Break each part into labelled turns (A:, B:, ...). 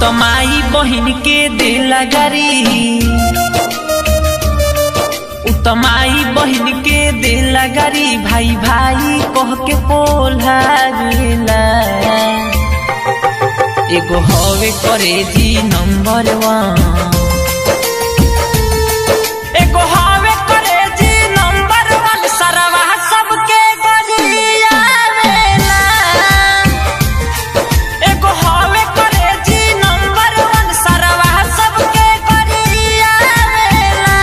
A: त माई बहिन के दिल गरी उ त माई बहिन के दिल गरी भाई भाई कह के पोला गेला एगो हवे करे जी नंबर वन एगो हवे करे जी नंबर वन सरवा सबके गरिया वेला एगो हवे करे जी नंबर वन सरवा सबके गरिया वेला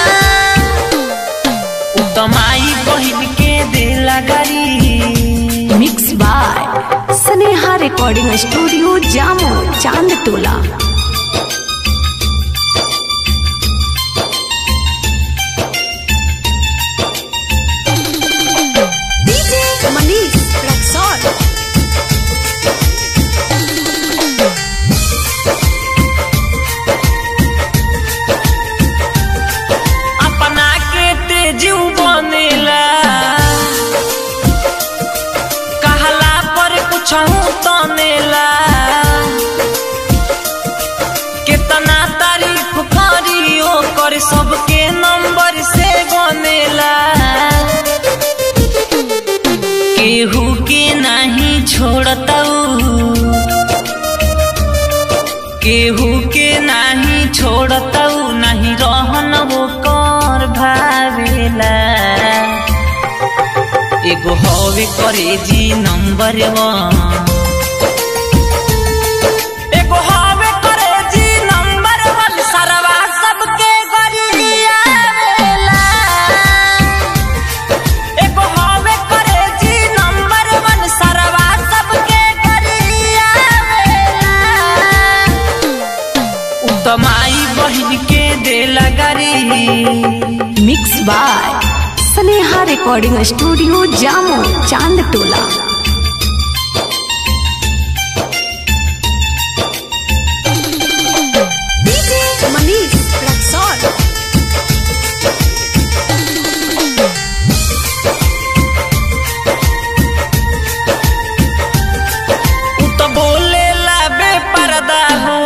A: उ त माई बहिन के दिल गरी
B: mix by Sneha recording studio Jamo Chand टोला डीजे मनीष रक्सौल
A: अपना के तेजू बनेला कहला पर कुछ तनेला कितना तारीफ करियो कर सबके नंबर से बनेला केहू के नहीं छोड़ताऊ केहू के नाही छोड़तऊ नहीं रहन वो कर भावेला एगो हवे करे जी नंबर वन एगो हवे करे जी नंबर वन सरवा सबके गरिया वेला एगो हवे करे जी नंबर वन सरवा सबके गरिया वेला उ त माई बहिन के दिल गरी
B: mix by Sneha recording studio Jamo Chand टोला डीजे मनीष रक्सौल
A: उ त बोले ला बेपर्दा हो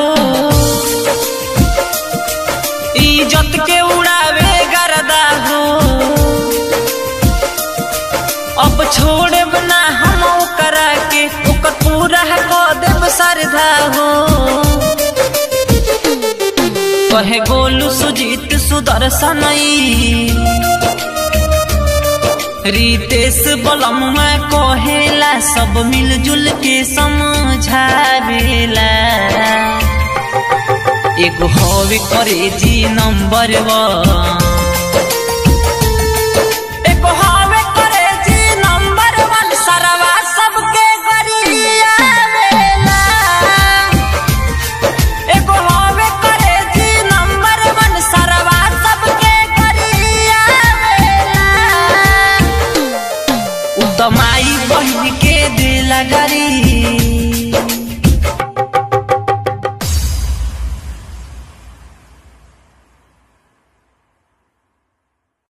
A: इज्जत के उड़ावे गर्दा हो अब छोड़े ना हम ओकरा के ओकर पूरा क देब सरधा हो कहे गोलू सुजीत सुदर्शन रितेश बलम में कहेला सब मिलजुल के समझावेला एगो हवे करे जी नंबर वन